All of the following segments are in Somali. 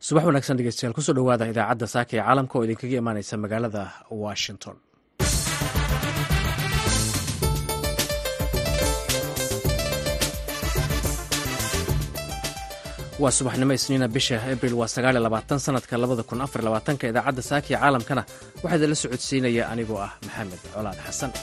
subax wanaagsan dhegeystayaal kusoo dhowaada idaacadda saaka ee caalamka oo idinkaga imaaneysa magaalada washington waa subaxnimo isniina bisha abril waa sagaaliyo labaatan sanadka labada kun afar labaatanka idaacadda saaka ee caalamkana waxaa idinla socodsiinaya anigoo ah maxamed colaad xasan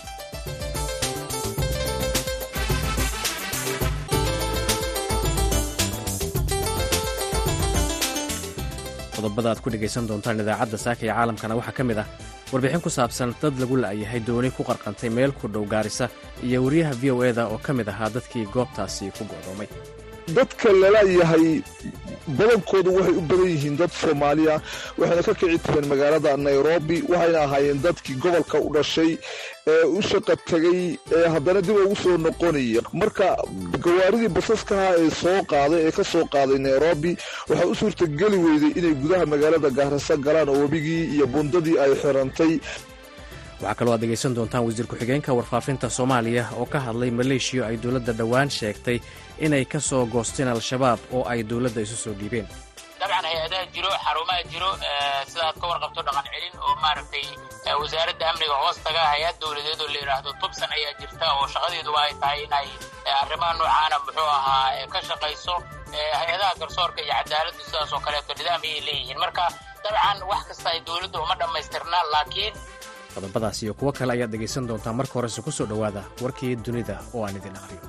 qodobada aad ku dhegaysan doontaan idaacadda saaka ee caalamkana waxaa ka mid ah warbixin ku saabsan dad lagu la'yahay dooni ku qarqantay meel ku dhow gaarisa iyo wariyaha v o eda oo ka mid ahaa dadkii goobtaasi ku go'doomay dadka lalayahay badankoodu waxay u badan yihiin dad soomaaliya waxayna ka kici tireen magaalada nairobi waxayna ahaayeen dadkii gobolka u dhashay ee u shaqa tegay ee haddana dib ugu soo noqonaya marka gawaaridii basaskaha ee soo qaaday ee ka soo qaaday nairobi waxaa u suurtageli weyday inay gudaha magaalada gaarisa galaan oo webigii iyo bundadii ay xirantay waxaa kaloo aad dhegaysan doontaan wasiir ku-xigeenka warfaafinta soomaaliya oo ka hadlay maleeshiya ay dowladda dhowaan sheegtay inay ka soo goosteen al-shabaab oo ay dowladda isu soo dhiibeen dabcan hay-adaha jiro xarumaha jiro sidaad ka warqabto dhaqan celin oo maaragtay wasaaradda amniga hoos taga hay-ad dowladeed oo la yidhaahdo tubsan ayaa jirta oo shaqadeeduba ay tahay inay arrimaha noocaana muxuu ahaa ka shaqayso hay-adaha garsoorka iyo cadaaladdu sidaas oo kaleeto nidaam ayay leeyihiin marka dabcan wax kasta ay dowladda uma dhammaystirna laakiin qodobadaas iyo kuwo kale ayaad dhegaysan doontaa marka horese ku soo dhowaada warkii dunida oo aan idin aqriyo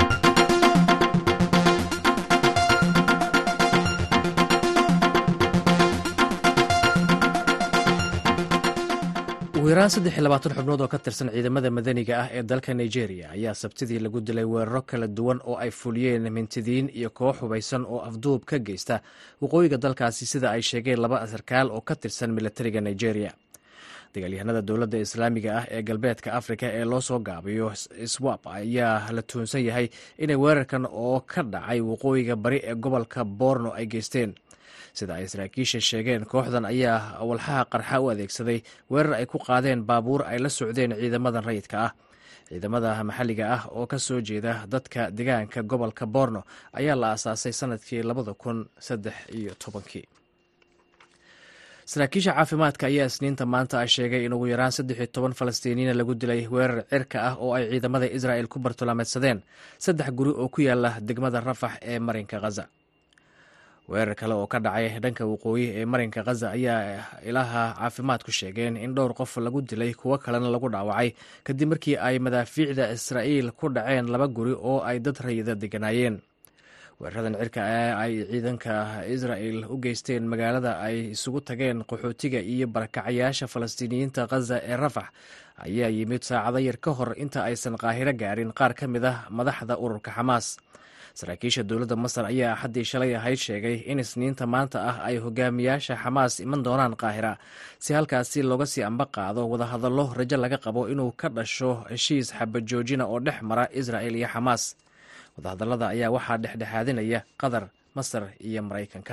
ugu yaraan saddex iyo labaatan xubnood oo ka tirsan ciidamada madaniga ah ee dalka nigeria ayaa sabtidii lagu dilay weeraro kala duwan oo ay fuliyeen mintidiin iyo koox hubaysan oo afduub ka geysta waqooyiga dalkaasi sida ay sheegeen laba sarkaal oo ka tirsan milatariga nigeria dagaalyahanada dowladda islaamiga ah ee galbeedka afrika ee loo soo gaabiyo swap ayaa la tuunsan yahay inay weerarkan oo ka dhacay waqooyiga bari ee gobolka borno ay geysteen sida ay saraakiisha sheegeen kooxdan ayaa walxaha qarxa u adeegsaday weerar ay ku qaadeen baabuur ay la socdeen ciidamadan rayidka ah ciidamada maxalliga ah oo ka soo jeeda dadka degaanka gobolka borno ayaa la aasaasay sanadkii labada kun saddex iyo tobankii saraakiisha caafimaadka ayaa isniinta maanta a sheegay in ugu yaraan saddex iyo toban falastiiniina lagu dilay weerar cirka ah oo ay ciidamada israa'el ku bartulaameedsadeen saddex guri oo ku yaala degmada rafax ee marinka khaza weerar kale oo ka dhacay dhanka waqooyi ee marinka khaza ayaa ilaha caafimaadku sheegeen in dhowr qof lagu dilay kuwo kalena lagu dhaawacay kadib markii ay madaafiicda israa'iil ku dhaceen laba guri oo ay dad rayida deganaayeen weeraradan cirka ee ay ciidanka israa'el u geysteen magaalada ay isugu tageen qaxootiga iyo barakacayaasha falastiiniyiinta khaza ee rafax ayaa yimid saacado yar ka hor inta aysan qaahiro gaarin qaar ka mid ah madaxda ururka xamaas saraakiisha dowladda masar ayaa axaddii shalay ahayd sheegay in isniinta maanta ah ay hogaamiyaasha xamaas iman doonaan qaahira si halkaasi looga sii amba qaado wadahadallo rajo laga qabo inuu ka dhasho heshiis xabajoojina oo dhex mara israa'el iyo xamaas wadahadallada ayaa waxaa dhexdhexaadinaya qatar masar iyo maraykanka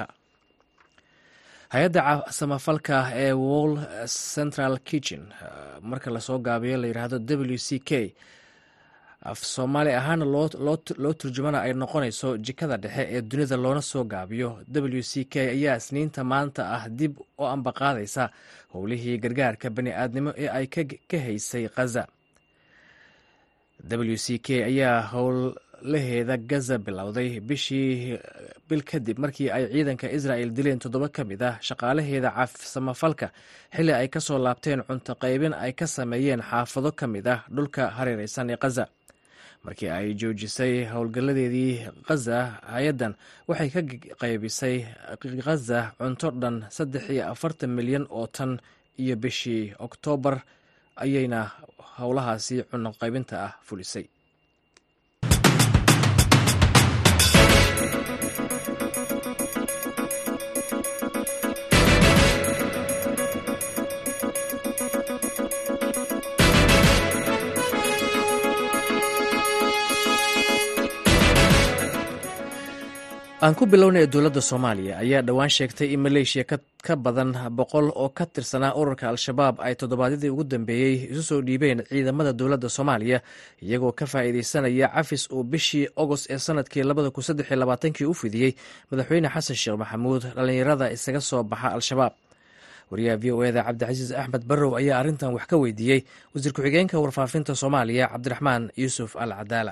hay-adda samafalka ee wall central kitchen marka lasoo gaabiyo la yidhaahdo w c k af soomaali ahaana loo turjumana ay noqonayso jikada dhexe ee dunida loona soo gaabiyo w c k ayaa isniinta maanta ah dib oo ambaqaadaysa howlihii gargaarka bani aadnimo ee ay ka haysay khaza w c k ayaa howlaheeda gaza bilowday bishii bil kadib markii ay ciidanka israa'el dileen toddoba ka mid ah shaqaalaheeda samafalka xilli ay ka soo laabteen cunto qaybin ay ka sameeyeen xaafado ka mid ah dhulka hareereysan ee khaza markii ay joojisay howlgalladeedii khaza hay-addan waxay ka qaybisay khaza cunto dhan saddex iyo afartan milyan oo tan iyo bishii oktoobar ayayna howlahaasi cunno qaybinta ah fulisay aan ku bilownay dowladda soomaaliya ayaa dhowaan sheegtay in maleeshiya ka badan boqol oo ka tirsanaa ururka al-shabaab ay toddobaadyadii ugu dambeeyey isu soo dhiibeen ciidamada dowladda soomaaliya iyagoo ka faa'iideysanaya cafis uu bishii ogost ee sanadkii labada kun saddex iyo labaatankii u fidiyey madaxweyne xasan sheekh maxamuud dhallinyarada isaga soo baxa al-shabaab wariyaha v o eda cabdicasiis axmed barrow ayaa arrintan wax ka weydiiyey wasiir ku-xigeenka warfaafinta soomaaliya cabdiraxmaan yuusuf al cadaala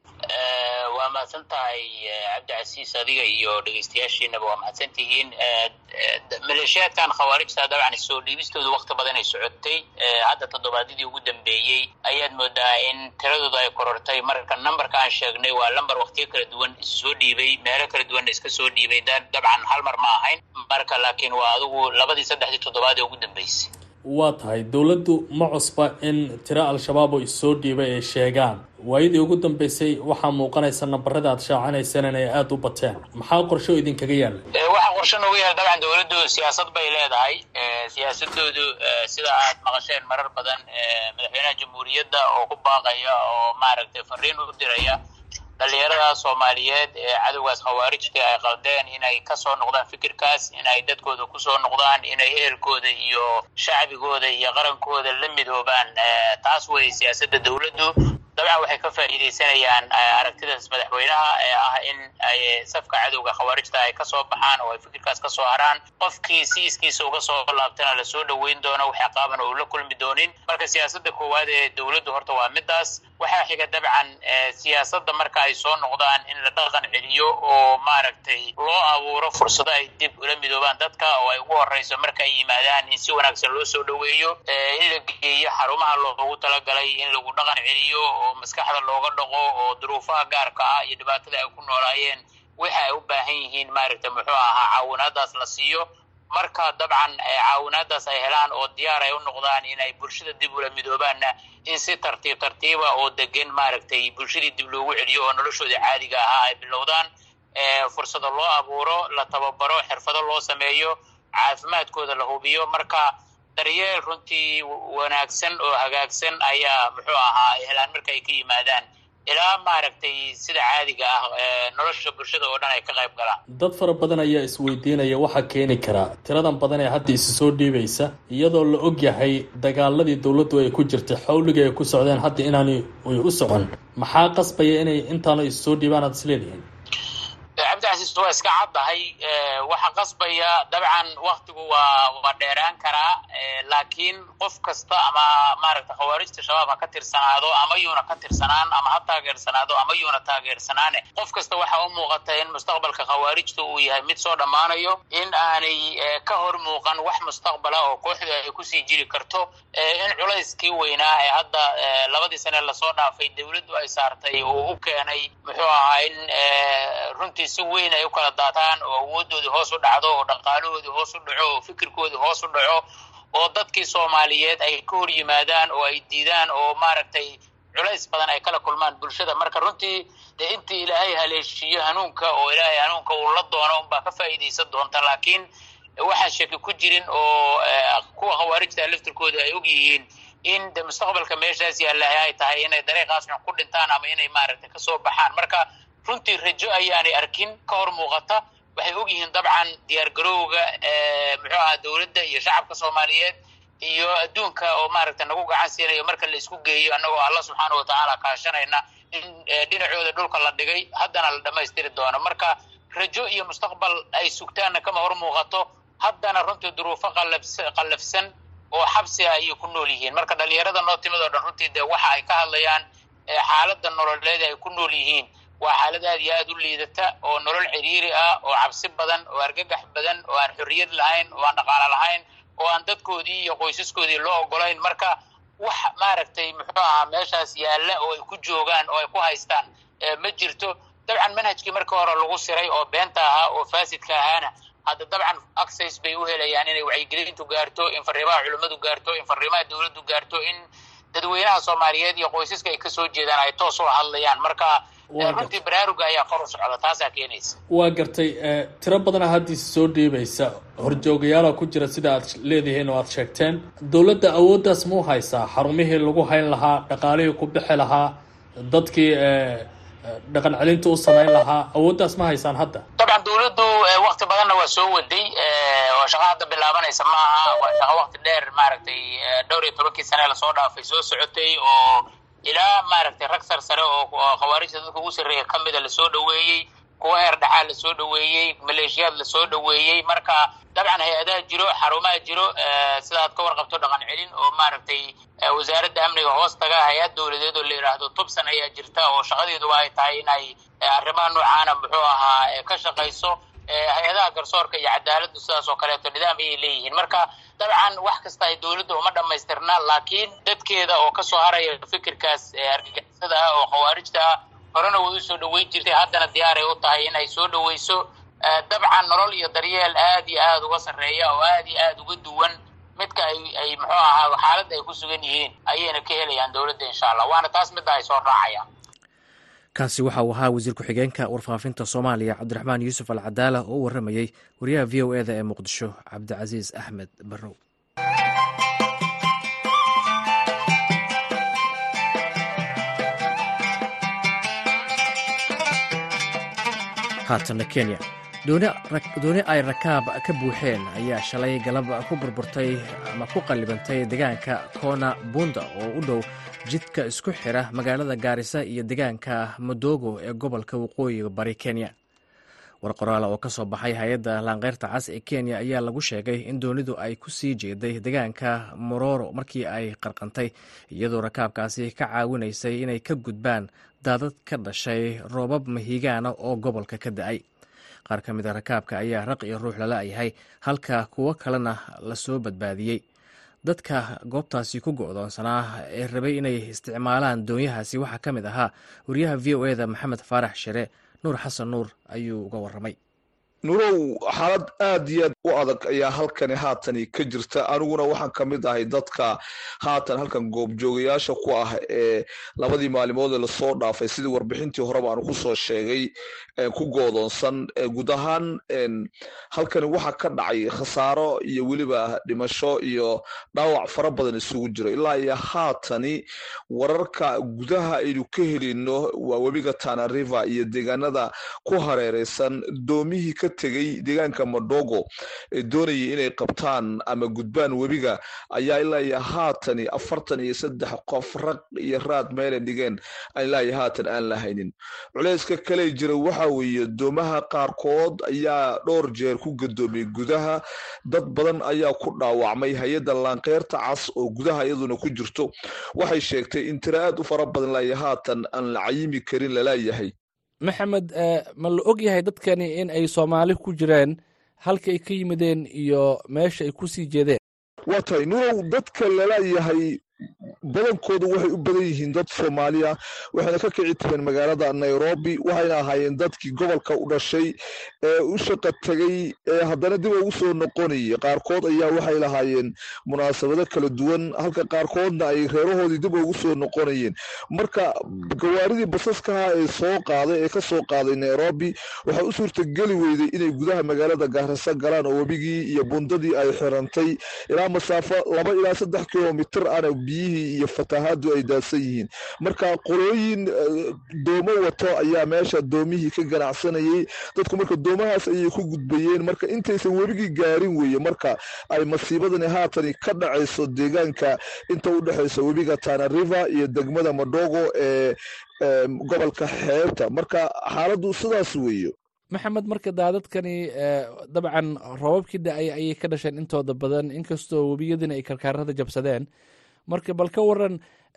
waa mahadsan tahay cabdicasiis adiga iyo dhegeystayaashiinaba waa mahadsan tihiin maleeshiyaadkan khawaarijta dabcan soo dhiibistooda wakti badan ay socotay hadda toddobaadyadii ugu dambeeyey ayaad moodaa in tiradooda ay korortay marka numberka aan sheegnay waa lamber waktiyo kala duwan isu soo dhiibay meelo kala duwanna iska soo dhiibay dabcan hal mar ma ahayn marka laakiin waa adigu labadii saddexdii toddobaad ee ugu dambeysay waa tahay dowladdu ma cusba in tiro al-shabaab oo issoo dhiibay ay sheegaan waayadii ugu dambeysay waxaa muuqanaysa nambarada aad shaacinaysaan inay aada u bateen maxaa qorsho idinkaga yaalla waxaa qorsho nooga yaala dabcan dowladdu siyaasad bay leedahay siyaasadoodu sida aad maqasheen marar badan madaxweynaha jamhuuriyadda oo ku baaqaya oo maaragtay fariin u diraya dhalinyarada soomaaliyeed ee cadowgaas khawaarijta ay qaldeen inay kasoo noqdaan fikirkaas inay dadkooda kusoo noqdaan inay ehelkooda iyo shacbigooda iyo qarankooda la midoobaan taas wey siyaasadda dowladdu dabcan waxay ka faa'iidaysanayaan aragtidaas madaxweynaha ee ah in ay safka cadowga khawaarijta ay kasoo baxaan oo ay fikirkaas kasoo haraan qofkii si iskiisa uga soo laabtana lasoo dhoweyn doono wax aqaaban oo la kulmi doonin marka siyaasadda koowaad ee dowladdu horta waa midaas waxaa xiga dabcan siyaasadda marka ay soo noqdaan in la dhaqan celiyo oo maaragtay loo abuuro fursado ay dib ula midoobaan dadka oo ay ugu horeyso marka ay yimaadaan in si wanaagsan loo soo dhoweeyo in la geeyo xarumaha loogu talagalay in lagu dhaqan celiyo oo maskaxda looga dhaqo oo duruufaha gaarka ah iyo dhibaatada ay ku noolaayeen waxa ay u baahan yihiin maaragtay muxuu ahaa caawinaadaas la siiyo marka dabcan caawinaadaas ay helaan oo diyaar ay u noqdaan inay bulshada dib ula midoobaanna in si tartiib tartiiba oo degan maaragtay bulshadii dib loogu celiyo oo noloshooda caadiga ahaa ay bilowdaan fursado loo abuuro la tababaro xirfado loo sameeyo caafimaadkooda la hubiyo marka daryeel runtii wanaagsan oo hagaagsan ayaa muxuu ahaa ay helaan marka ay ka yimaadaan ilaa maaragtay sida caadiga ah nolosha bulshada oo dhan ay ka qayb galaan dad fara badan ayaa isweydiinaya waxaa keeni karaa tiradan badan ee hadda isi soo dhiibaysa iyadoo la og yahay dagaaladii dowladdu ay ku jirtay xawliga ay ku socdeen hadda inaanu ay u socon maxaa qasbaya inay intaanu is soo dhiibaan aad isleedihiin cabdicasiis waa iska caddahay waxa qasbaya dabcan waktigu waa waa dheeraan karaa laakiin qof kasta ama maaragta khawaarijta shabaab ha ka tirsanaado ama yuuna ka tirsanaan ama ha taageersanaado ama yuuna taageersanaane qof kasta waxa u muuqata in mustaqbalka khawaarijta uu yahay mid soo dhammaanayo in aanay ka hor muuqan wax mustaqbala oo kooxda ay kusii jiri karto in culayskii weynaa ee hadda labadii sane lasoo dhaafay dowladdu ay saartay uu u keenay muxuu ahaa in runtii si weyn ay u kala daataan oo awoodoodii hoos u dhacdo oo dhaqaalahoodii hoos u dhaco oo fikirkoodii hoos u dhaco oo dadkii soomaaliyeed ay ka hor yimaadaan oo ay diidaan oo maaragtay culays badan ay kala kulmaan bulshada marka runtii dee intii ilaahay haleeshiiyo hanuunka oo ilaahay hanuunka uu la doono unbaa ka faa'iidaysan doonta laakiin waxaan shaki ku jirin oo kuwa khawaarijta laftirkooda ay og yihiin in de mustaqbalka meeshaas yaalaha ay tahay inay dariiqaas xun ku dhintaan ama inay maaragtay kasoo baxaan marka runtii rajo ayaanay arkin ka hor muuqata waxay og yihiin dabcan diyaar garowga muxuu ahaa dowladda iyo shacabka soomaaliyeed iyo adduunka oo maaragta nagu gacan siinayo marka la isku geeyo annagoo alla subxaana watacaala kaashanayna in dhinacooda dhulka la dhigay haddana la dhammaystiri doono marka rajo iyo mustaqbal ay sugtaanna kama hor muuqato haddana runtii duruufo qalabs qallafsan oo xabsi ah ayay ku nool yihiin marka dhalinyarada noo timid oo dhan runtii dee waxa ay ka hadlayaan xaaladda nololeed ay ku nool yihiin waa xaalad aad iyo aad u liidata oo nolol ciriiri ah oo cabsi badan oo argagax badan oo aan xorriyad lahayn oo aan dhaqaalo lahayn oo aan dadkoodii iyo qoysaskoodii loo ogolayn marka wax maaragtay muxuu ahaa meeshaas yaalla oo ay ku joogaan oo ay ku haystaan ma jirto dabcan manhajkii markii hore lagu siray oo beenta ahaa oo faasidka ahaana hadda dabcan access bay u helayaan inay wacyigelintu gaarto in fariimaha culimmadu gaarto in fariimaha dowladdu gaarto in dadweynaha soomaaliyeed iyo qoysaska ay kasoo jeedaan ay toos u hadlayaan marka runtii baraaruga ayaa kor u socda taasaa keenaysa waa gartay tiro badana haddiisa soo dhiibaysa horjoogayaala ku jira sida aad leedihiin oo aad sheegteen dowladda awooddaas ma u haysaa xarumihii lagu hayn lahaa dhaqaalihii ku bixi lahaa dadkii dhaqan celinta u samayn lahaa awooddaas ma haysaan hadda dabcan dabcan dowladdu wakti badanna waa soo waday oo shaqa hadda bilaabanaysa maaha waa shaqa wakti dheer maaragtay dhowr iyo tobankii sane lasoo dhaafay soo socotay oo ilaa maaragtay rag sar sare oo khawaarijta dadka ugu sarreeya ka mida lasoo dhoweeyey kuwa heer dhaxaa lasoo dhoweeyey maleeshiyaad lasoo dhoweeyey marka dabcan hay-adaha jiro xarumaha jiro sidaad ka warqabto dhaqan celin oo maaragtay wasaaradda amniga hoos taga hay-ad dowladeed oo la yidhaahdo tubsan ayaa jirta oo shaqadeeduba ay tahay inay arrimaha noocaana muxuu ahaa ka shaqayso hay-adaha garsoorka iyo cadaaladdu sidaas oo kaleeto nidaam ayay leeyihiin marka dabcan wax kasta ay dowladda uma dhammaystirna laakiin dadkeeda oo kasoo haraya fikirkaas argagixisada ah oo khawaarijta ah horena way usoo dhoweyn jirtay haddana diyaaray u tahay inay soo dhoweyso dabcan nolol iyo daryeel aad iyo aada uga sarreeya oo aad iyo aada uga duwan midka ay ay muxuu ahaa xaaladda ay ku sugan yihiin ayayna ka helayaan dowladda insha allah waana taas midda ay soo raacayaan kaasi waxa uu ahaa wasiir ku-xigeenka warfaafinta soomaaliya cabdiraxmaan yuusuf al cadaala oo u warramayey wariyaha v o eda ee muqdisho cabdicasiis axmed barrow haatana kenya dooni ay rakaab ka buuxeen ayaa shalay galab ku burburtay ama ku qallibantay deegaanka kona bunda oo u dhow jidka isku xira magaalada gaarisa iyo deegaanka madogo ee gobolka waqooyiga bari kenya war qoraal oo ka soo baxay hay-adda laanqeyrta cas ee kenya ayaa lagu sheegay in doonidu ay ku sii jeeday deegaanka mororo markii ay qarqantay iyadoo rakaabkaasi ka caawinaysay inay ka gudbaan daadad ka dhashay roobab mahigaana oo gobolka ka da-ay qaar ka mid a rakaabka ayaa raq iyo ruux lala yahay halka kuwo kalena lasoo badbaadiyey dadka goobtaasi ku go'doonsanaa ee rabay inay isticmaalaan doonyahaasi waxaa ka mid ahaa wariyaha v o eda maxamed faarax shire nuur xasan nuur ayuu uga warramay nurow xaalad aad iyo aad u adag ayaa halkani haatani ka jirta aniguna waxaan ka mid ahay dadka haatan halkan goobjoogayaasha ku ah ee labadii maalimood ee lasoo dhaafay sidii warbixintii horeba aanu kusoo sheegay ku goodoonsan guud ahaan halkani waxaa ka dhacay khasaaro iyo weliba dhimasho iyo dhaawac fara badan isugu jiro ilaa iyo haatani wararka gudaha aynu ka helino waa webiga tana river iyo deegaanada ku hareereysan doomihii ka tegey deegaanka madogo ee doonayay inay qabtaan ama gudbaan webiga ayaa ilaa iyo haatani afartan iyo saddex qof raq iyo raad meelay dhigeen ilaa iyo haatan aan la haynin culeyska kale jira waxa weeye doomaha qaarkood ayaa dhowr jeer ku gadoomiyey gudaha dad badan ayaa ku dhaawacmay hay-adda laanqeyrta cas oo gudaha iyaduna ku jirto waxay sheegtay in tira aad u fara badan ilaa iyo haatan aan la cayimi karin lalayahay maxamed ma la og yahay dadkani in ay soomaali ku jireen halka ay ka yimideen iyo meesha ay ku sii jeedeen waa tahay nurow dadka lalayahay badankoodu waxay u badan yihiin dad soomaaliya waxayna ka kici tireen magaalada nairobi waxayna ahaayeen dadkii gobolka u dhashay ee u shaqa tegey ee haddana dib ugu soo noqonayay qaarkood ayaa waxay lahaayeen munaasabado kala duwan halka qaarkoodna ay reerahoodii dib ugu soo noqonayeen marka gawaaridii basaskaha ee soo qaaday ee ka soo qaaday nairobi waxay u suurtageli weyday inay gudaha magaalada gaarisa galaan oo webigii iyo bundadii ay xirantay ilaa masaafo laba ilaa saddex kilomitir ana biyihii iyo fatahaadu ay daadsan yihiin marka qolooyin doomo wato ayaa meesha doomihii ka ganacsanayay dadku marka doomahaas ayay ku gudbayeen marka intaysan webigii gaarin weeye marka ay masiibadani haatani ka dhacayso deegaanka inta u dhexaysa webiga tana river iyo degmada madogo ee gobolka xeebta marka xaaladdu sidaas weeye maxamed marka daadadkani dabcan roobabkii da-ay ayay ka dhasheen intooda badan inkastoo webiyadina ay karkaarada jabsadeen marka bal ka waran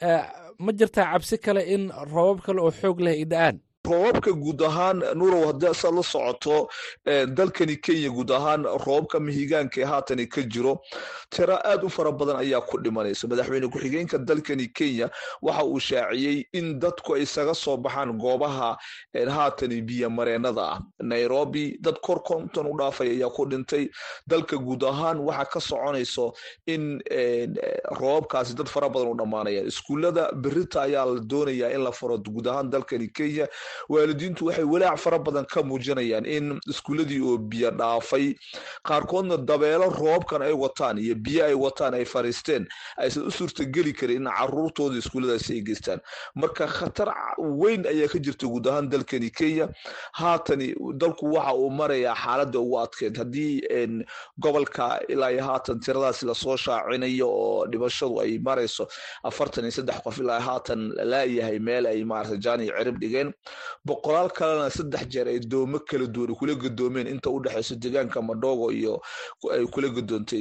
ma jirtaa cabsi kale in roobab kale oo xoog leh ay da-aan roobabka guud ahaan nurow haddii asaad la socoto dalkani kenya guud ahaan roobabka mihigaanka ee haatani ka jiro tira aad u fara badan ayaa ku dhimanaysa madaxweyne ku-xigeenka dalkani kenya waxa uu shaaciyey in dadku ay isaga soo baxaan goobaha haatani biyo mareenada ah nairobi dad kor konton u dhaafay ayaa ku dhintay dalka guud ahaan waxaa ka soconayso in roobabkaasi dad fara badan u dhammaanayaan iskuullada berita ayaa la doonayaa in la faro guud ahaan dalkani kenya waalidiintu waxay walaac fara badan ka muujinayaan in iskuuladii oo biyo dhaafay qaarkoodna dabeelo roobkan ay wataan iyo biyo ay wataan ay fariisteen aysan u suurtageli karin in caruurtooda iskuulladaasi ay geystaan marka khatar weyn ayaa ka jirta guud ahaan dalkani kenya haatani dalku waxa uu marayaa xaaladda ugu adkeyd haddii gobolka ilaa iyo haatan tiradaasi lasoo shaacinayo oo dhimashadu ay marayso afartan iyo saddex qof ilaa haatan laayahay meel ay maarata jaani cirib dhigeen boqolaal kalena saddex jeer ay doomo kala duwan kula gadoomeen inta u dhexeyso deegaanka madhogo iyo ay kula gadoontay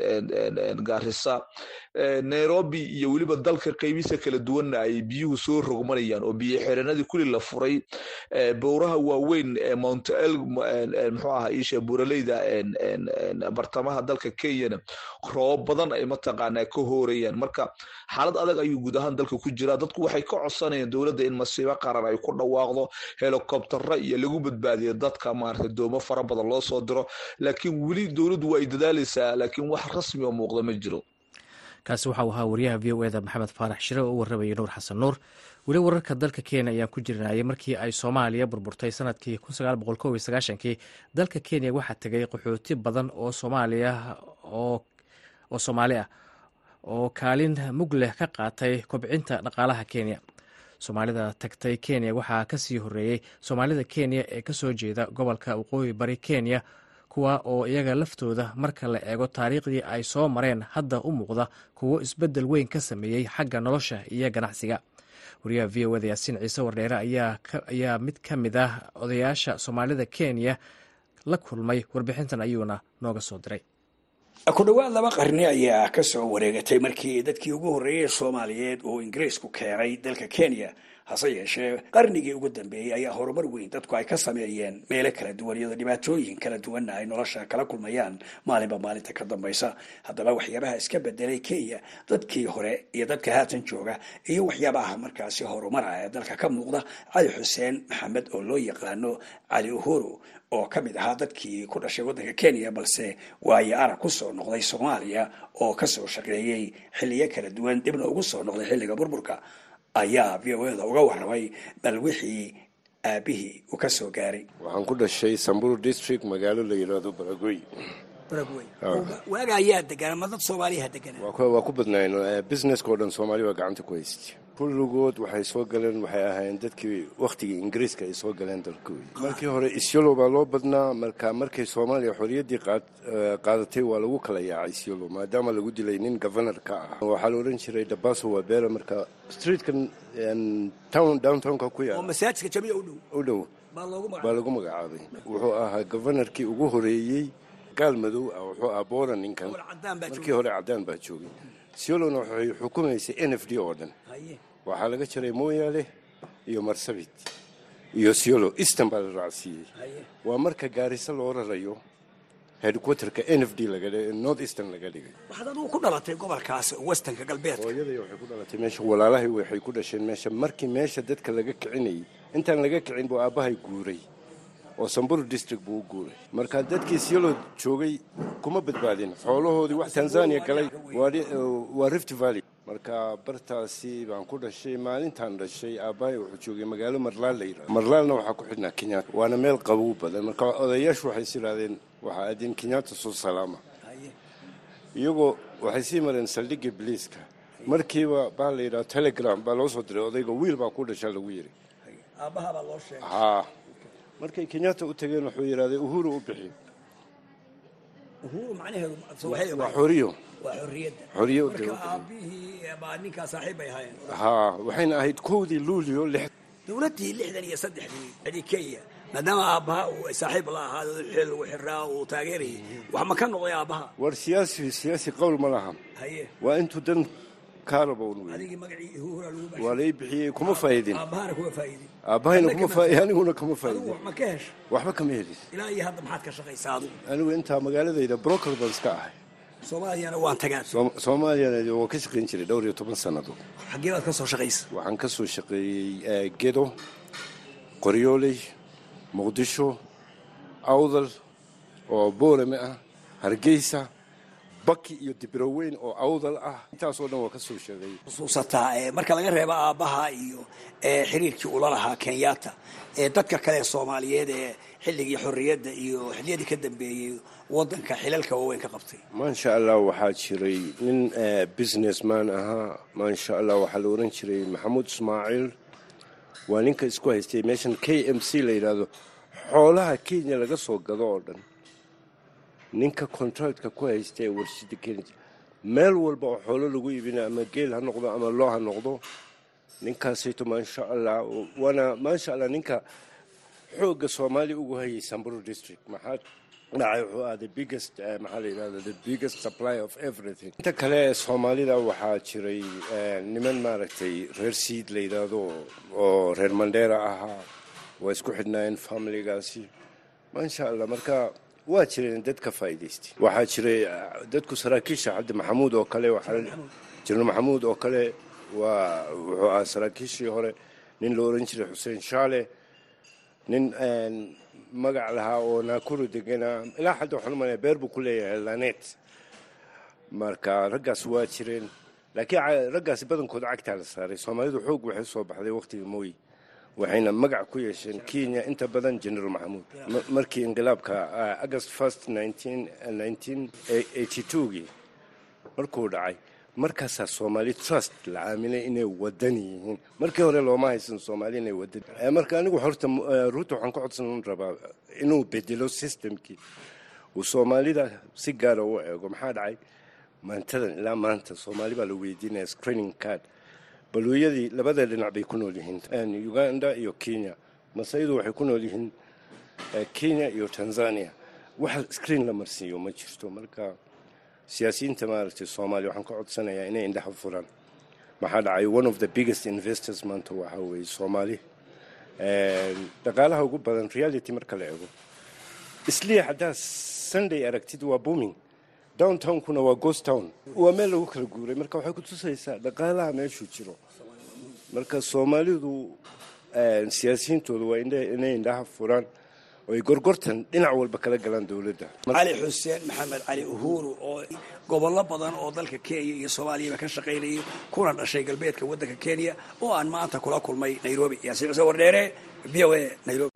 gaarisa nairobi iyo weliba dalka qeybihiisa kala duwanna ay biyuhu soo rogmanayaan oo biyo xiranadii kuli la furay bowraha waaweyn ee mount el muxuu aha isha buraleyda bartamaha dalka kenyana roobab badan ay mataqaanaa ka hoorayaan marka xaalad adag ayuu guud ahaan dalka ku jiraa dadku waxay ka codsanayaan dowladda in masiibo qaran ay ku dhawaaqdo helikobtara iyo lagu badbaadiyo dadka maarata doomo fara badan loo soo diro laakiin weli dowladdu waa ay dadaalaysaa laakiin wax rasmi oo muuqda ma jiro kaasi waxau ahaa wariyaha v o eda maxamed faarax shire oo u warramayay nuur xasan nuur weli wararka dalka kenya ayaan ku jirnayay markii ay soomaaliya burburtay sanadkii kii dalka kenya waxaa tegay qaxooti badan oo soomaaliya oo soomaali ah oo kaalin mug leh ka qaatay kobcinta dhaqaalaha kenya soomaalida tagtay kenya waxaa kasii horeeyey soomaalida kenya ee kasoo jeeda gobolka waqooyi bari kenya kuwa oo iyaga laftooda marka la eego taariikhdii ay soo mareen hadda u muuqda kuwo isbeddel weyn ka sameeyey xagga nolosha iyo ganacsiga wariyaha v o eda yaasiin ciise wardheere ayaa mid ka mid ah odayaasha soomaalida kenya la kulmay warbixintan ayuuna nooga soo diray ku dhowaad laba qarni ayaa ka soo wareegatay markii dadkii ugu horreeyey soomaaliyeed oo ingiriisku keenay dalka kenya hase yeeshee qarnigii ugu dambeeyey ayaa horumar weyn dadku ay ka sameeyeen meelo kala duwan iyadoo dhibaatooyin kala duwanna ay nolosha kala kulmayaan maalinba maalinta ka dambaysa haddaba waxyaabaha iska bedelay kenya dadkii hore iyo dadka haatan jooga iyo waxyaabaha markaasi horumara ee dalka ka muuqda cali xuseen maxamed oo loo yaqaano cali uhuru oo ka mid ahaa dadkii ku dhashay waddanka kenya balse waayo arag ku soo noqday soomaaliya oo kasoo shaqeeyey xilliyo kala duwan dibna ugu soo noqday xilliga burburka ayaa v o eda uga warramay bal wixii aabihii uu ka soo gaaray waxaan ku dhashay samburu district magaalo la yidhaahdo baragoy waaga ayaa deganaa ma dad soomaaliyaha deganaa waa ku badnayn businesska oo dhan soomaali waa gacanta ku haystay kulligood waxay soo galeen waxay ahaayeen dadkii wakhtigii ingiriiska ay soo galeen dalkooda markii hore isyolo baa loo badnaa marka markay soomaaliya xorriyaddii qaadatay waa lagu kala yaacay isyolo maadaama lagu dilay nin governor ka ah waxaa la odhan jiray dabaso wabera marka streetkan town downtownka ku yaala oo masaajidka jamiica u dhow u dhow baa lagu magacaabay wuxuu ahaa governorkii ugu horeeyey gaal madow ah wuxuu ahaa booran ninkan markii hore caddaan baa joogay siolona waxay xukumaysay n f d oo dhan waxaa laga jaray mooyaale iyo marsabit iyo siolo easton baa la raacsiiyey waa marka gaariso loo rarayo headquarterka n f d north eastern laga dhigay waxaad adugu ku dhalatay gobolkaas westernka galbeedka hooyaday waxay ku dhalatay meesha walaalahay waxay ku dhasheen meesha markii meesha dadka laga kicinayay intaan laga kicin buu aabbahay guuray oo samburu district buu u guuray marka dadkii siolo joogay kuma badbaadin xoolahoodii wax tanzania galay waa rift valley marka bartaasi baan ku dhashay maalintaan dhashay aabbahay wuxuu joogay magaalo marlaal la yidhahdo marlaalna waxaa ku xidhnaa kenyaata waana meel qabow badan marka odayaashu waxay is yidhahdeen waxaa aadeen kenyaata soo salaama iyagoo waxay sii mareen saldhigga biliiska markiiba baa la yidhaha telegram baa loo soo diray odayga wiil baa ku dhashaa lagu yidhi aabbahabaa loo sheegay haa markay kenyaata u tageen wuxuu yidhahday uhuru u bixi uhuru macnaheedu waa xoriyo waa xorriyadda xoriyo u marka aabbihii baa ninkaa saaxiib bay ahaayeen haa waxayna ahayd kowdii luulio lix dowladdii lixdan iyo saddexdii xidhi kenya maadaama aabbaha uu saaxiib la ahaado xil uu xiraa uu taageerayay wax ma ka noqday aabbaha war siyaasi siyaasi qowl ma laha haye waa intuu dan kaarabown wey adigii magacii uhura lagu waa lay bixiyey kuma faa'idin aabbahana kuma faa'iidin aabbahayna kuma faa aniguna kama adigu faa'idin wax ma ka hesha waxba kama helin ilaa iyo hadda maxaad ka shaqaysaa adigu anigu intaa magaaladayda broker baan iska ahay soomaaliyana waan tagaan Soom- soomaaliyana waa ka shaqayn jiray dhowr iyo toban sannadood xaggee baad ka soo shaqaysa waxaan ka soo shaqeeyey eh, gedo qoryooley muqdisho awdal oo boorame ah hargeysa baki iyo dibroweyn oo awdal ah intaasoo dhan waa ka soo sheegay xusuusataa marka laga reebo aabbaha iyo xiriirkii ula lahaa kenyatta dadka kale soomaaliyeed ee xilligii xorriyadda iyo xilliyadii ka dambeeyey wadanka xilalka waaweyn ka qabtay maasha allah waxaa jiray nin businessman ahaa maasha allah waxaa la oran jiray maxamuud ismaaciil waa ninka isku haystay meeshan k m c la yidhaahdo xoolaha kenya laga soo gado oo dhan ninka contractka ku haysta ee warshada kenya meel walba oo xoolo lagu iibina ama geel ha noqdo ama loo ha noqdo ninkaasayto maasha allah waana maasha allah ninka xoogga soomaaliya ugu hayay samburu district maxaa dhacay wuxuu ah the biggest maxaa la yidhahda the biggest supply of everything inta kale soomaalida waxaa jiray niman maaragtay reer siid la yidhaahdo oo reer mandheera ahaa waa isku xidhnaayeen familigaasi maasha allah marka waa jireen dad ka faa'iidaystay waxaa jiray dadku saraakiisha cabdi maxamuud oo kale jirno maxamuud oo kale waa wuxuu ahaa saraakiishii hore nin la oran jiray xuseen shaale nin magac lahaa oo naakuru degana ilaa xadda waxaan umalaya beer buu ku leeyahay lanet marka raggaas waa jireen laakiin raggaasi badankooda cagtaa la saaray soomaalidu xoog waxay soo baxday waqtiga mooyi waxayna magac ku yeesheen kenya inta badan general maxamuud markii inqilaabka august first gii markuu dhacay markaasaa soomaali trust la aaminay inay wadan yihiin markii hore looma haysan soomaali inay wadan marka anigu horta ruuta waxaan ka codsan rabaa inuu bedelo systemkii uu soomaalida si gaara u eego maxaa dhacay maantadan ilaa maanta soomaali baa la weydiinaya screening card baluuyadii labada dhinac bay ku nool yihiin uganda iyo kenya masaydu waxay ku nool yihiin kenya iyo tanzania wax screen la marsiiyo ma jirto marka siyaasiyiinta maaragtay soomaaliya waxaan ka codsanayaa inay indhaha furaan maxaa dhacay one of the biggest investors maanta waxaa weeye soomaali dhaqaalaha ugu badan reality marka la eego isliya haddaa sunday aragtid waa booming downtownkuna waa ghost town waa meel lagu kala guuray marka waxay ku tusaysaa dhaqaalaha meeshuu jiro marka soomaalidu siyaasiyiintooda waa inay indhaha furaan oo ay gorgortan dhinac walba kala galaan dowladda cali xuseen maxamed cali uhuru oo gobollo badan oo dalka kenya iyo soomaaliyaba ka shaqaynayay kuna dhashay galbeedka waddanka kenya oo aan maanta kula kulmay nairobi yaasiin cuse wardheere v o a nairobi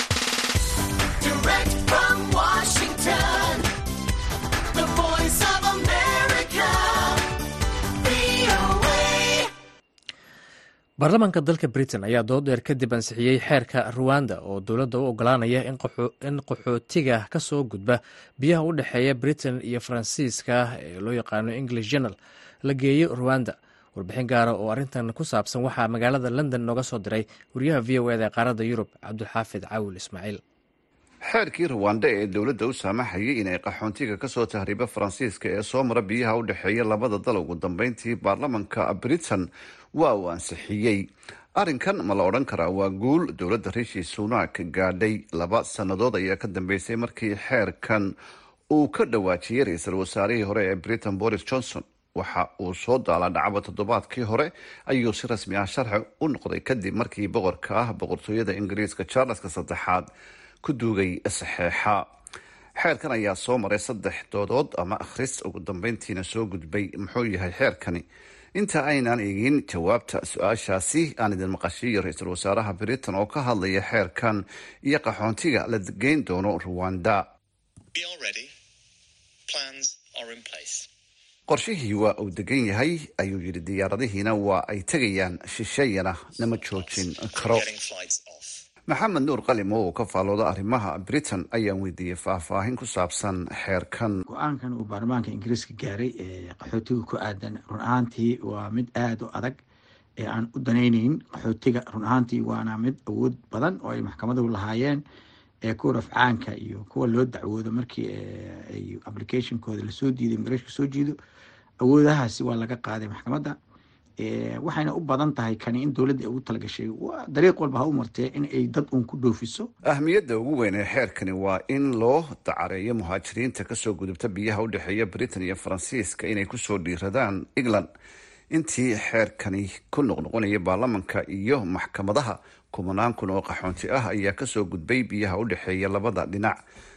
baarlamaanka dalka britain ayaa dood dheer kadib ansixiyey xeerka ruwanda oo dowladda u ogolaanaya in qaxootiga ka soo gudba biyaha u dhexeeya britain iyo faransiiska ee loo yaqaano english journal la geeyo ruwanda warbixin gaara oo arrintan ku saabsan waxaa magaalada london nooga soo diray wariyaha v o eda ee qaaradda yurub cabdulxaafid caawil ismaaciil xeerkii ruwanda ee dowladda u saamaxayay inay qaxoontiga kasoo tahriiba faransiiska ee soo mara biyaha u dhexeeya labada dal ugu dambeyntii baarlamanka britain waa uu ansixiyey arrinkan ma la odhan karaa waa guul dowladda rishi sunak gaadhay laba sannadood ayaa ka dambeysay markii xeerkan uu ka dhawaajiyey ra-iisul wasaarihii hore ee britain boris johnson waxa uu soo daalaa dhacaba toddobaadkii hore ayuu si rasmi ah sharci u noqday kadib markii boqorka ah boqortooyada ingiriiska charleska saddexaad ku duugay saxeexa xeerkan ayaa soo maray saddex doodood ama akhris ugu dambeyntiina soo gudbay muxuu yahay xeerkani inta aynaan eegin jawaabta su-aashaasi aan idin maqashiiyo ra-iisul wasaaraha britain oo ka hadlaya xeerkan iyo qaxoontiga la geyn doono ruwanda qorshihii waa uu degan yahay ayuu yidhi diyaaradihiina waa ay tegayaan shisheeyana nama joojin karo maxamed nuur qalim oo uu ka faalooda arrimaha britain ayaan weydiiyey faahfaahin ku saabsan xeerkan go-aankan uu baarlamaanka ingiriiska gaaray ee qaxootiga ku aadan run ahaantii waa mid aada u adag ee aan u danayneyn qaxootiga run ahaantii waana mid awood badan oo ay maxkamaduhu lahaayeen ee kuwa rafcaanka iyo kuwa loo dacwoodo markii ay applicationkooda lasoo diiday immigration soo jiido awoodahaasi waa laga qaaday maxkamadda waxayna u badan tahay kani in dowladda ay ugu talagashay dariiq walba ha u martee in ay dad uun ku dhoofiso ahmiyadda ugu weyn ee xeerkani waa in loo dacareeyo muhaajiriinta kasoo gudubta biyaha u dhexeeya britain iyo faransiiska inay kusoo dhiiradaan england intii xeerkani ku noqnoqonaya baarlamanka iyo maxkamadaha kumanaan kun oo qaxoonti ah ayaa kasoo gudbay biyaha u dhexeeya labada dhinac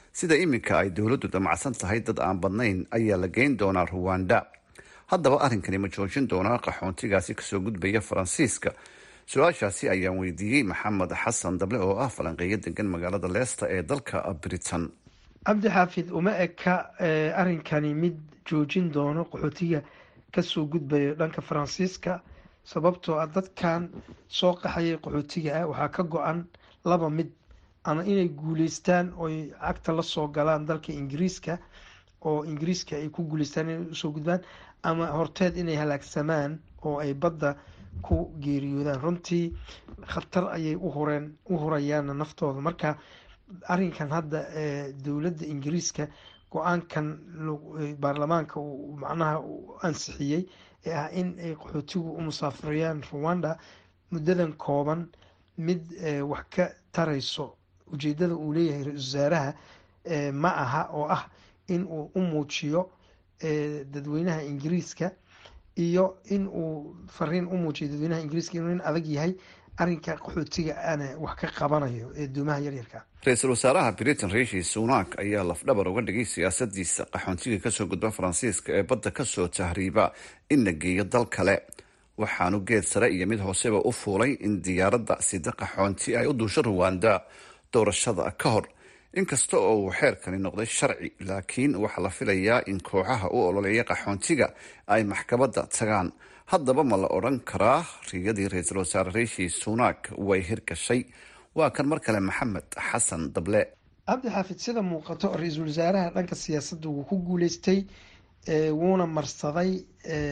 sida iminka ay dowladdu damacsan tahay dad aan badnayn ayaa la geyn doonaa ruwanda haddaba arrinkani ma joojin doonaa qaxoontigaasi kasoo gudbaya faransiiska su-aashaasi ayaan weydiiyey maxamed xasan dable oo ah falanqeeyo degan magaalada leesta ee dalka britain cabdi xaafid uma eka arrinkani mid joojin doono qaxootiga kasoo gudbayo dhanka faransiiska sababtoo ah dadkan soo qaxayay qaxootiga ah waxaa ka go-an laba mid ama inay guuleystaan oy cagta lasoo galaan dalka ingiriiska oo ingiriiska ay ku guuleystaan inay usoo gudbaan ama horteed inay halaagsamaan oo ay badda ku geeriyoodaan runtii khatar ayay uhureen u hurayaana naftooda marka arrinkan hadda dowladda ingiriiska go-aankan baarlamaanka uu macnaha ansixiyey ee ah in ay qaxootigu u musaafirayaan ruwanda muddadan kooban mid wax ka tarayso ujeedada uu leeyahay ra-isul wasaaraha ma aha oo ah in uu u muujiyo dadweynaha ingiriiska iyo in uu fariin u muujiyo dadweynaha ingiriiska inuu nin adag yahay arrinka qaxootiga ana wax ka qabanayo ee doomaha yaryarka ra-iisul wasaaraha britain rishi sunak ayaa lafdhabar uga dhigay siyaasadiisa qaxoontiga kasoo gudba faransiiska ee badda kasoo tahriiba in la geeyo dal kale waxaanu geed sare iyo mid hooseba u fuulay in diyaaradda sida qaxoonti ay u duusho ruwanda doorashada ka hor inkasta oo uu xeerkani noqday sharci laakiin waxaa la filayaa in kooxaha u ololeeya qaxoontiga ay maxkamadda tagaan haddaba ma la odhan karaa riyadii ra-iisul wasaare rishi sunak way hirgashay waa kan mar kale maxamed xasan dable cabdi xaafid sida muuqato ra-iisul wasaaraha dhanka siyaasadda wuu ku guuleystay wuuna marsaday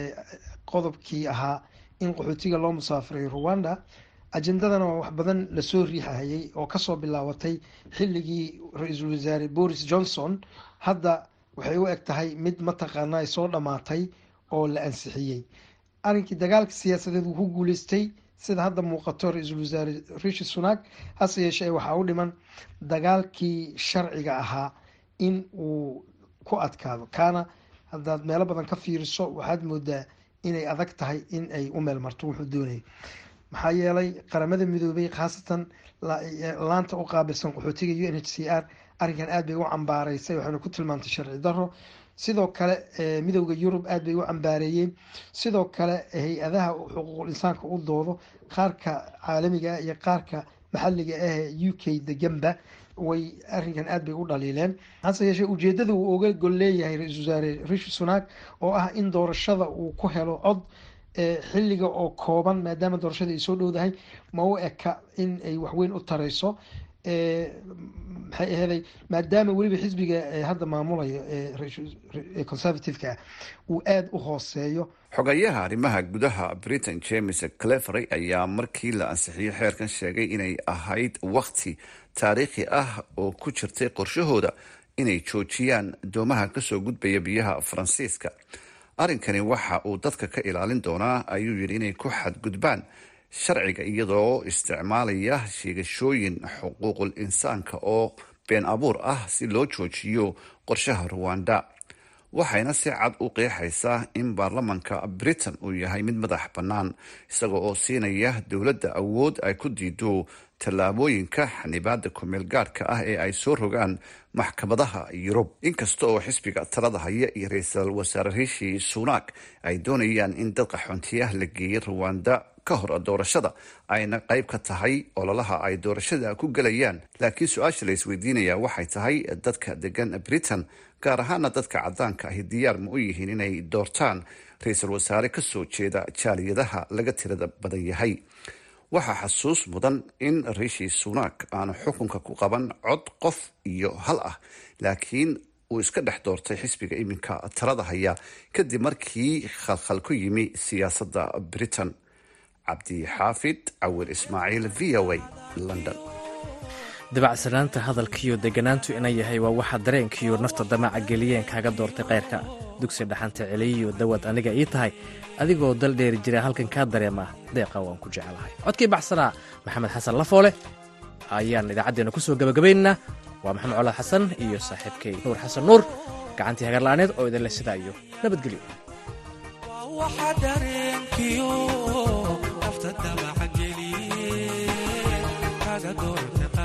qodobkii ahaa in qaxootiga loo musaafirayo ruwanda ajendadana waa wax badan lasoo riixahayay oo kasoo bilaabatay xilligii ra-iisul wasaare boris johnson hadda waxay u eg tahay mid mataqaana ay soo dhammaatay oo la ansixiyey arrinkii dagaalka siyaasadeed wuu ku guuleystay sida hadda muuqato ra-iisul wasaare rishi sunak hase yeeshee waxaa u dhiman dagaalkii sharciga ahaa in uu ku adkaado kaana haddaad meelo badan ka fiiriso waxaad moodaa inay adag tahay in ay u meel marto wuxuu doonayay maxaa yeelay qaramada midoobay khaasatan laanta u qaabilsan qaxootiga u n h c r arrinkan aad bay u cambaaraysay waxayna ku tilmaantay sharci daro sidoo kale midowda yurub aad bay u cambaareeyeen sidoo kale hay-adaha xuquuqul insaanka u doodo qaarka caalamiga ah iyo qaarka maxaliga ah u k deganba way arrinkan aad bay u dhaliileen hase yeeshee ujeedada uu oga gol leeyahay ra-isul wasaare rishi sunak oo ah in doorashada uu ku helo cod xilliga oo kooban maadaama doorashada ay soo dhowdahay ma u eka in ay waxweyn u tareyso maxay aheeday maadaama weliba xisbiga hadda maamulayo ee conservative-ka ah uu aada u hooseeyo xogayaha arrimaha gudaha britain james clevery ayaa markii la ansixiyey xeerkan sheegay inay ahayd wakhti taariikhi ah oo ku jirtay qorshahooda inay joojiyaan doomaha kasoo gudbaya biyaha faransiiska arrinkani waxa uu dadka ka ilaalin doonaa ayuu yidhi inay ku xadgudbaan sharciga iyadoo isticmaalaya sheegashooyin xuquuqul insaanka oo been abuur ah si loo joojiyo qorshaha ruwanda waxayna si cad u qeexaysaa in baarlamanka britain uu yahay mid madax bannaan isaga oo siinaya dowladda awood ay ku diido tallaabooyinka xanibaada kumeel gaadhka ah ee ay soo rogaan maxkamadaha yurub inkasta oo xisbiga talada haya iyo ra-iisul wasaare rishi sunak ay doonayaan in dad qaxoontiyaah la geeyay ruwanda ka hor doorashada ayna qayb ka tahay ololaha ay doorashada ku gelayaan laakiin su-aasha la isweydiinaya waxay tahay dadka degan britain gaar ahaana dadka cadaanka ahi diyaar ma u yihiin inay doortaan ra-iisul wasaare kasoo jeeda jaaliyadaha laga tirada badan yahay waxaa xasuus mudan in rishi sunak aanu xukunka ku qaban cod qof iyo hal ah laakiin uu iska dhex doortay xisbiga iminka talada haya kadib markii khalkhal ku yimi siyaasadda britain cabdixaafid cawir ismaaciil v o a london dabacsanaanta hadalkiiyo deganaantu ina yahay waa waxa dareenkiiyo nafta damaca geliyeen kaaga doortay kayrka dugsi dhaxanta celiyiyo dawad aniga ii tahay adigoo dal dheeri jira halkan kaa dareema deeqa waan ku jecelahay codkii baxsanaa maxamed xasan lafoole ayaan idaacaddeenna ku soo gebagabaynaynaa waa maxamed colaad xasan iyo saaxiibkay nuur xasan nuur gacantii hagarla'aaneed oo idinle sidaa iyo nabadgelyo waxa dareenkiyo nafta damaca geliye kaga doorta